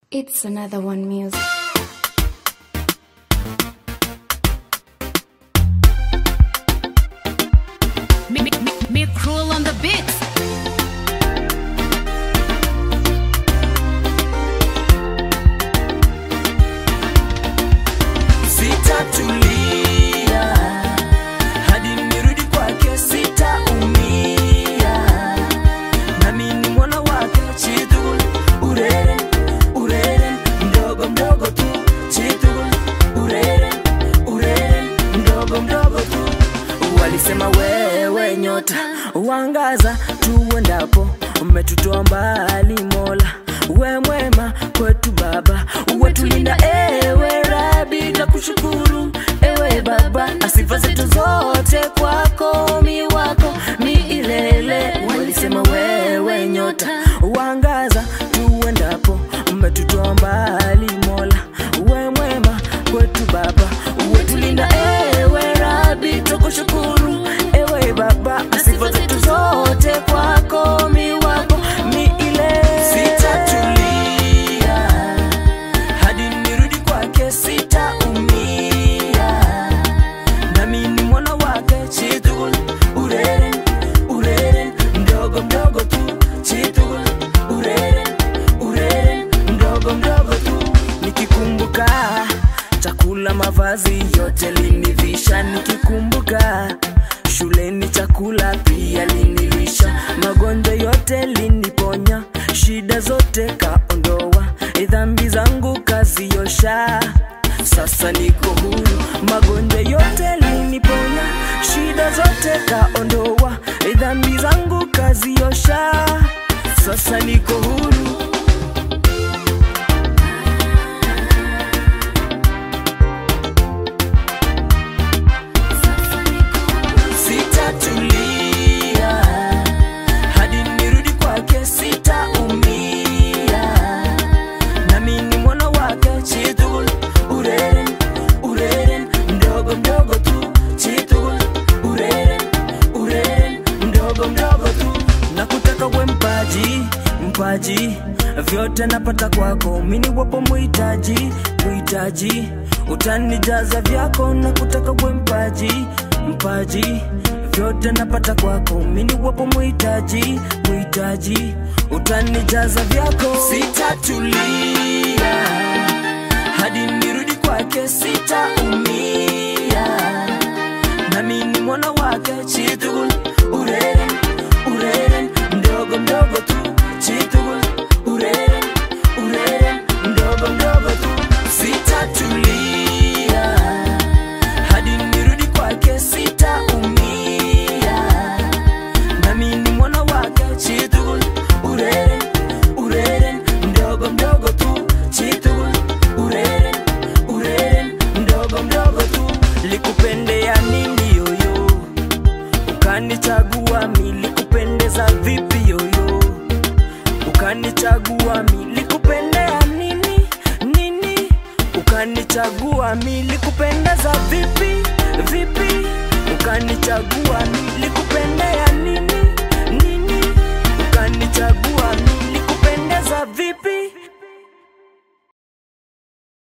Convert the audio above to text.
It's another one music. Me, me, me, me cruel on the beat. Sitatulia hadi nirudi kwake, sitaumia nami ni mwana wake. Chitugul urere urere, mdogo mdogo tu. Chitugul urere urere, mdogo mdogo tu. Walisema wewe nyota wangaza tuendapo, umetutoa mbali Mola, we mwema kwetu Baba, uwetulinda ewe Rabi, na kushukuru ewe Baba, asifa zetu zote kwako, mi wako milele. Walisema wewe nyota wangaza tuendapo, umetutoa mbali Mola, we mwema kwetu Baba, uwetulinda ewe Rabi, tukushukuru ewe Baba, asifa zetu zote kwako, mi wako milele. Sitatulia hadi nirudi kwake, sitaumia nami ni mwana wake. Chitugul urere urere, mdogo mdogo tu. Chitugul urere urere, mdogo mdogo tu. Nikikumbuka chakula, mavazi yote linivisha, nikikumbuka shuleni chakula pia linilisha, magonjwa yote liniponya, shida zote kaondoa, dhambi zangu kaziosha. Sasa niko huru, magonjwa yote liniponya, shida zote kaondoa, dhambi zangu kaziosha. Sasa niko huru. Sitatulia hadi nirudi kwake, sitaumia nami ni mwana wake. Chitugul urere urere, mdogo mdogo tu. Chitugul urere urere, mdogo mdogo tu. Nakutaka we mpaji mpaji, vyote napata kwako, mini wapo muhitaji muhitaji, utanijaza vyako. Nakutaka we mpaji mpaji vyote napata kwako, mini wapo muhitaji muhitaji, utanijaza vyako. Sitatulia hadi nirudi kwake, sitaumia nami ni mwana wake. Chitugul urere urere, mdogo mdogo tu. Chitugul urere urere, mdogo mdogo tu. Sitatulia hadi nirudi kwake, sitaumia nami ni mwana wake. Chitugul urere urere, mdogo mdogo tu. Chitugul urere urere, mdogo mdogo tu. Likupendea nini yoyo, ukanichagua mi, likupendeza vipi yoyo, ukanichagua mi, likupendea nini nini, ukanichagua mi, likupendeza vipi